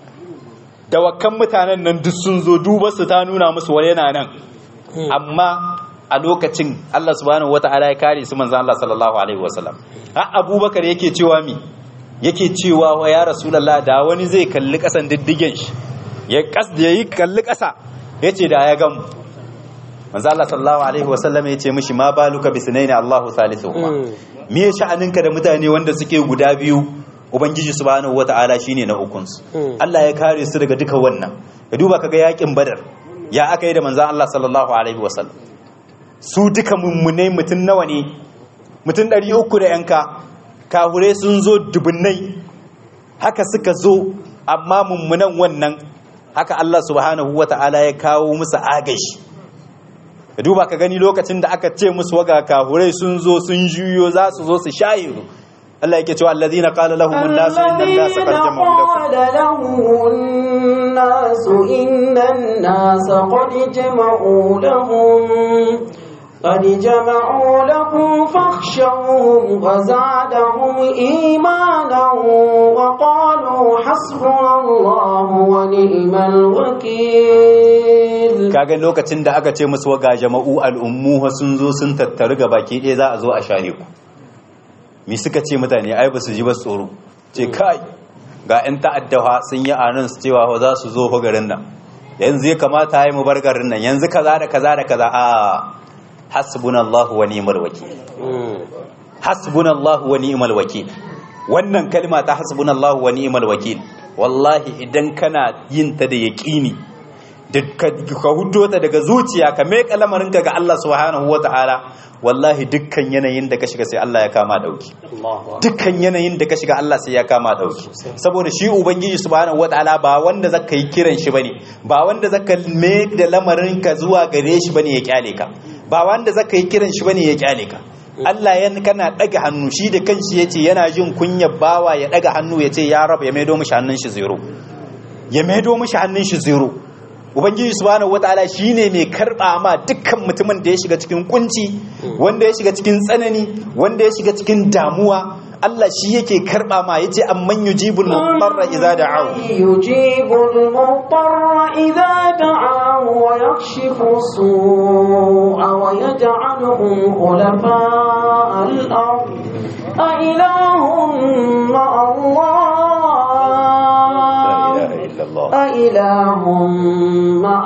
da wakan mutanen nan duk sun zo duba su ta nuna musu wani yana nan amma a lokacin Allah subhanahu wata'ala ya kare su manzo Allah sallallahu alaihi wasallam har Abubakar yake cewa mi yake cewa wa ya rasulullah da wani zai kalli kasan diddigen shi ya kas da yayi kalli kasa yace da ya gamu manzo Allah sallallahu alaihi wasallam yace mishi ma baluka bisnaini Allahu salisuhuma me ya sha'aninka da mutane wanda suke guda biyu ubangiji subhanahu wata'ala shine na ukunsu Allah ya kare su daga duka wannan ka duba kaga yakin badar ya aka yi da manzo Allah sallallahu alaihi wasallam su duka mummunai mutun nawa ne mutun 300 da yanka kahure sun zo dubunnai haka suka zo amma mummunan wannan haka Allah subhanahu wata'ala ya kawo musu agashi ka duba ka gani lokacin da aka ce musu waga kahurai sun zo sun juyo za su zo su shayiru Allah yake cewa allazina qala lahum an-nasu inna an-nasa qad jama'u lakum الذين قال لهم الناس إن الناس قد جمعوا لهم قد جمعوا لكم فاخشوهم وزادهم إيمانا وقالوا حسبنا الله ونعم الوكيل kaga lokacin da aka ce musu waga jama'u al'ummu sun zo sun tattaru ga baki ɗaya za a zo a share ku mi suka ce mutane ai ba su ji ba tsoro ce kai ga 'yan ta'addawa sun yi anan su cewa za su zo fa garin nan yanzu ya kamata yi mu bar garin nan yanzu kaza da kaza da kaza a hasbunallahu wa ni'mal wakil hasbunallahu wa ni'mal wakil wannan kalma ta hasbunallahu wa ni'mal wakil wallahi idan kana yin ta da yaqini ka huddo ta daga zuciya ka meka lamarinka ga Allah subhanahu wata'ala wallahi dukkan yanayin da ka shiga sai Allah ya kama dauki dukkan yanayin da ka shiga Allah sai ya kama dauki saboda shi ubangiji subhanahu wata'ala ba wanda zaka yi kiran shi bane ba wanda zaka me da lamarinka zuwa gare shi bane ya kyale ka ba wanda zaka yi kiran shi bane ya kyale ka Allah yan kana daga hannu shi da kanshi yace yana jin kunyar bawa ya daga hannu yace ya rab ya maido mishi hannun shi zero ya maido mishi hannun shi zero ubangiji subhanahu wataala shine mai karba ma dukkan mutumin da ya shiga cikin kunci wanda ya shiga cikin tsanani wanda ya shiga cikin damuwa Allah shi yake karba ma yace amman yujibul mudarra idza da'ahu yujibul mudarra idza da'ahu wa yakshifu su'a wa yaj'aluhum khulafa al-ard a ilahum ma Allah أإله مع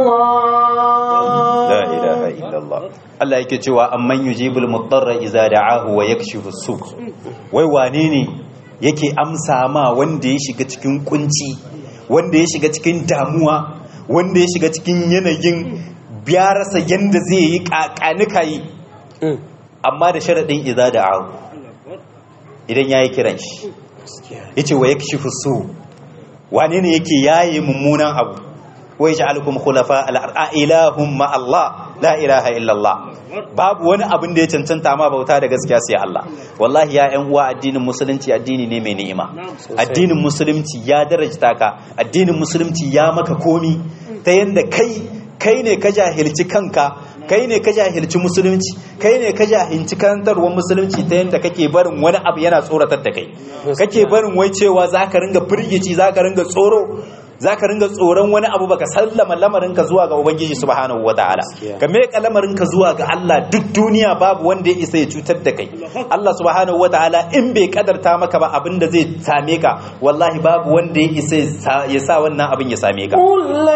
الله لا إله إلا الله Allah yake cewa amman yujibul mudarra idza da'ahu wa yakshifu su wai wane ne yake amsa ma wanda ya shiga cikin kunci wanda ya shiga cikin damuwa wanda ya shiga cikin yanayin biyarsa yanda zai yi kakanika yi amma da sharadin idza da'ahu idan yayi kiran shi yace wa yakshifu su wane ne yake yaye mummunan abu wai ja'alukum khulafa al-ilahum ma Allah la ilaha illallah babu wani abin da ya cancanta ma bauta da gaskiya sai Allah wallahi ya ƴan uwa addinin musulunci addini ne mai ni'ima addinin musulunci ya darajta ka addinin musulunci ya maka komi ta yanda kai kai ne ka jahilci kanka kai ne ka jahilci musulunci kai ne ka jahilci karantarwar musulunci ta yadda kake barin wani abu yana tsoratar da kai kake barin wai cewa za ka ringa firgici za ka ringa tsoro za ka ringa tsoron wani abu baka sallama lamarinka zuwa ga ubangiji subhanahu wataala ka meka lamarinka zuwa ga Allah duk duniya babu wanda ya isa ya cutar da kai Allah subhanahu wataala in bai kadarta maka ba abin da zai same ka wallahi babu wanda ya isa ya sa wannan abin ya same ka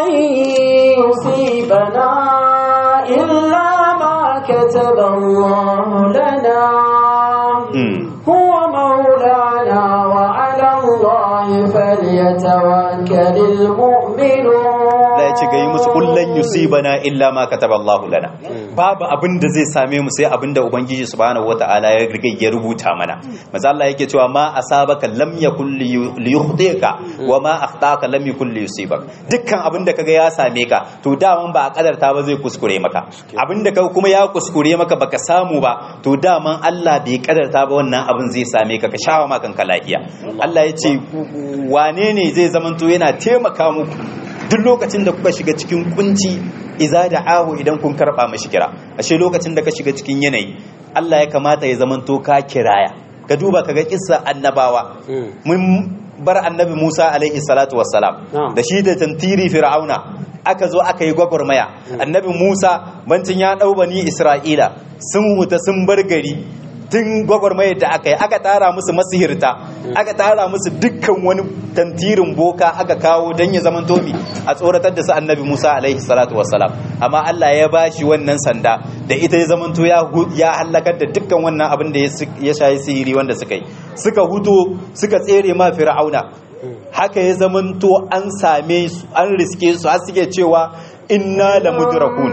يصيبنا إلا ما كتب الله لنا هو مولانا وعلى الله فليتوكل المؤمنون Allah ya ce ga yi musu kullun yusibana illa ma kataba Allah lana babu abin da zai same mu sai abin da ubangiji subhanahu wataala ya riga ya rubuta mana manzo Allah yake cewa ma asabaka lam yakul liyukhtika wa ma akhtaka lam yakul liyusibak dukkan abin da kaga ya same ka to daman ba a kadarta ba zai kuskure maka abin da kaga kuma ya kuskure maka baka samu ba to daman Allah bai kadarta ba wannan abin zai same ka ka shawa ma kanka lafiya Allah ya ce wane ne zai zamanto yana taimaka muku duk lokacin da kuka shiga cikin kunci iza da ahu idan kun karba mashi kira ashe lokacin da ka shiga cikin yanayi Allah ya kamata ya zamanto ka kiraya ka duba kaga kissa annabawa mun bar annabi Musa alaihi salatu wassalam da shi da tantiri fir'auna aka zo aka yi gwagwarmaya annabi Musa bancin ya dau bani Isra'ila sun huta sun bar gari tun gwagwarmayar da aka yi aka tara musu masihirta aka tara musu dukkan wani tantirin boka aka kawo don ya zama tomi a tsoratar da su annabi musa alaihi salatu wassalam amma allah ya ba shi wannan sanda da ita ya zamanto ya hallakar da dukkan wannan abin da ya shayi sihiri wanda suka yi suka huto suka tsere ma fir'auna haka ya zamanto an same su an riske su har suke cewa inna la mudrakun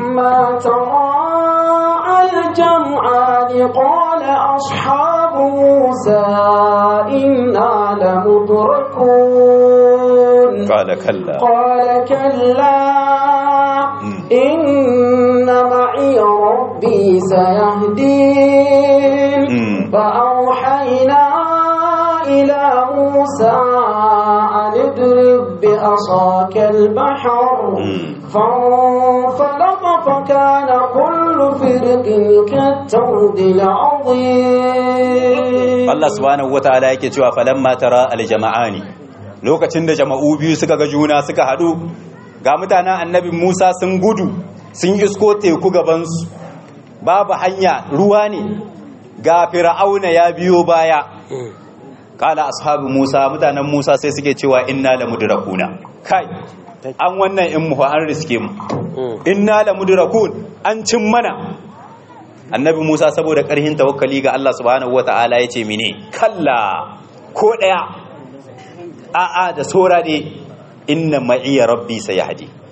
الجمعان قال أصحاب موسى إنا لمدركون قال كلا قال كلا إن معي ربي سيهدين فأوحينا إلى موسى أن اضرب بعصاك البحر فانفلق فكان كل فرق كالتود العظيم Allah subhanahu wataala yake cewa falamma tara aljama'ani lokacin da jama'u biyu suka ga juna suka hadu ga mutanen annabi Musa sun gudu sun isko teku gabansu babu hanya ruwa ne ga fir'auna ya biyo baya kala ashabu Musa mutanen Musa sai suke cewa inna la mudrakuna kai an wannan in mu an riske mu inna la mudrakun an cin mana annabi Musa saboda karhin tawakkali ga Allah subhanahu wataala yace mine kalla ko daya a'a da sora ne inna ma'iya rabbi sayahdi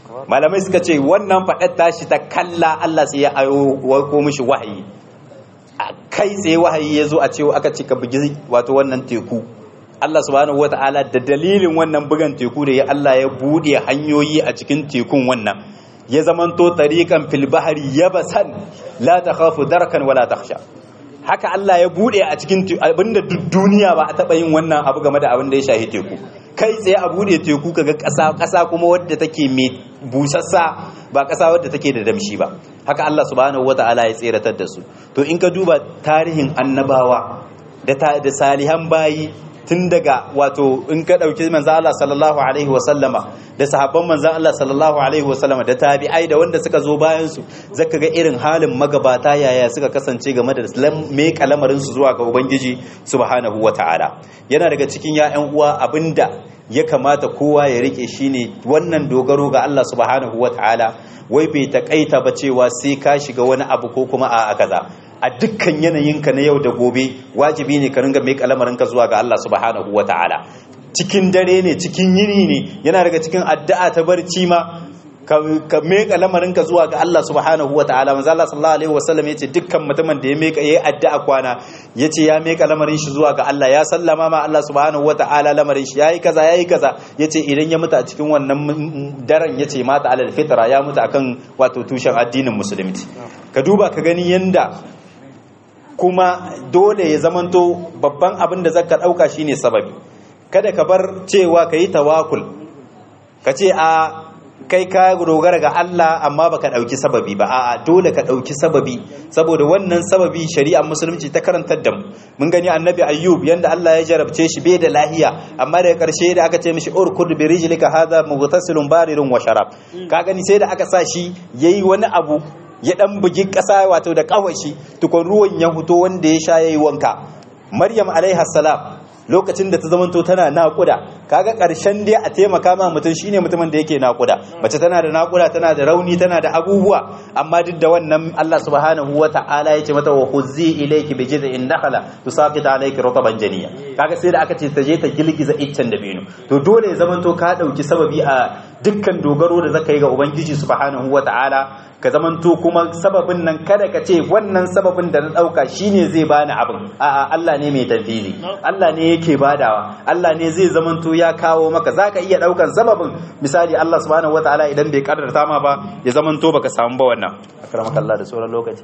malamai suka ce wannan faɗar tashi ta kalla Allah sai ya ayo ko mishi wahayi a kai tsaye wahayi ya zo a cewa aka ce ka bugi wato wannan teku Allah subhanahu wata'ala da dalilin wannan bugan teku da ya Allah ya buɗe hanyoyi a cikin tekun wannan ya zamanto tariqan fil bahri yabasan la takhafu darkan wala takhsha haka Allah ya bude a cikin abinda duk duniya ba a taba yin wannan abu game da abin da ya shahi teku kai tsaye a bude teku kaga ƙasa ƙasa kuma wadda take mai busassa ba ƙasa wadda take da damshi ba haka Allah subhanahu wata'ala ya tseratar da su to in ka duba tarihin annabawa da da salihan bayi tun daga wato in ka ɗauki manzo Allah sallallahu alaihi wa sallama da sahabban manzo Allah sallallahu alaihi wa sallama da tabi'ai da wanda suka zo bayan su zaka ga irin halin magabata yaya suka kasance game da me kalamarin su zuwa ga ubangiji subhanahu wata'ala yana daga cikin ya'yan uwa abinda ya kamata kowa ya rike shine wannan dogaro ga Allah subhanahu wata'ala wai bai takaita ba cewa sai ka shiga wani abu ko kuma a kaza a dukkan yanayinka na yau da gobe wajibi ne ka ringa mai kalamarinka zuwa ga Allah subhanahu wa ta'ala cikin dare ne cikin yini ne yana daga cikin addu'a ta barci ma ka meka lamarinka zuwa ga Allah subhanahu wa ta'ala manzo Allah sallallahu alaihi wasallam yace dukkan mutumin da ya meka yayi addu'a kwana yace ya meka lamarin shi zuwa ga Allah ya sallama ma Allah subhanahu wa ta'ala lamarin shi yayi kaza yayi kaza yace idan ya mutu a cikin wannan daren yace mata alal fitra ya mutu akan wato tushen addinin musulunci ka duba ka gani yanda kuma dole ya zamanto babban abin da zaka dauka shine sababi kada ka bar cewa kayi tawakul ka ce a kai ka dogara ga Allah amma baka dauki sababi ba a'a dole ka dauki sababi saboda wannan sababi shari'ar musulunci ta karantar da mu mun gani annabi ayyub yanda Allah ya jarabce shi bai da lahiya amma daga karshe da aka ce mishi urkud bi rijlika hadha mughtasilun barirun wa sharab ka gani sai da aka sa shi yayi wani abu ya dan bugi kasa wato da kawashi tukun ruwan ya fito wanda ya sha yayi wanka maryam alaiha salam lokacin da ta zamanto tana naƙuda kaga ƙarshen dai a taimaka ma mutum shine mutumin da yake naƙuda mace tana da naƙuda tana da rauni tana da abubuwa amma duk da wannan Allah subhanahu wata'ala ya ce mata wa khuzzi ilayki bi jid'in nakhla tusaqit alayki rutban janiya kaga sai da aka ce ta je ta girgiza iccen da bino to dole ya zamanto ka dauki sababi a dukkan dogaro da zaka yi ga ubangiji subhanahu wata'ala ka zamanto kuma sababin nan kada ka ce wannan sababin da na dauka shine zai bani abin a'a Allah ne mai tafili Allah ne yake badawa Allah ne zai zamanto ya kawo maka zaka iya daukan sababin misali Allah subhanahu wataala idan bai kaddarta ma ba ya zamanto baka samu ba wannan akramaka Allah da sauran lokaci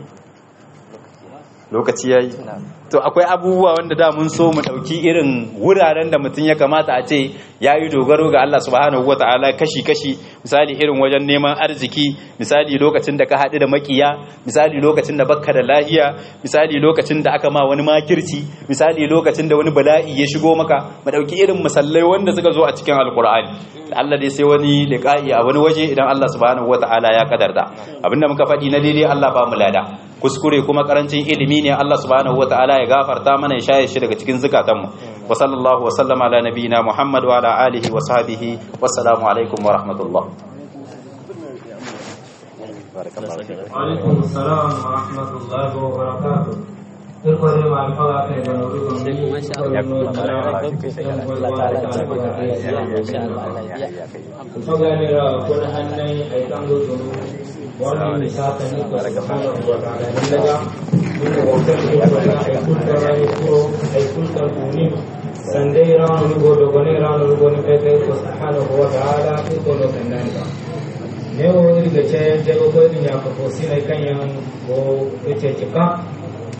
lokaci yayi to akwai abubuwa wanda da mun so mu dauki irin wuraren da mutum ya kamata a ce yayi dogaro ga Allah subhanahu wataala kashi kashi misali irin wajen neman arziki misali lokacin da ka haɗu da makiya misali lokacin da bakka da lahiya misali lokacin da aka ma wani makirci misali lokacin da wani bala'i ya shigo maka mu dauki irin musallai wanda suka zo a cikin alkur'ani Allah dai sai wani liqa'i a wani waje idan Allah subhanahu wataala ya kadarta abinda muka faɗi na daidai Allah ba mu lada kuskure kuma karancin ilimi ne Allah subhanahu wataala ya gafarta mana ya shaye shi daga cikin zukatanmu wa sallallahu wa sallama ala nabiyina Muhammad wa ala alihi wa sahbihi wassalamu alaikum wa rahmatullah وعليكم السلام ورحمة الله وبركاته Irkwari ma alfaga kai da nuri gombi, Faga ne ra kuna hannun aikan gudu wannan misata ne ko subhanahu wa ta'ala ne daga kuma wakar ne ko da ai kulta rai ko ai kulta kuni sandai ran ni go do gone ran ni go ni kai kai ko subhanahu wa ta'ala ko do kan nan ba ne o ni ga ce je go ko ni ya ko sinai kan yan go ce ce ka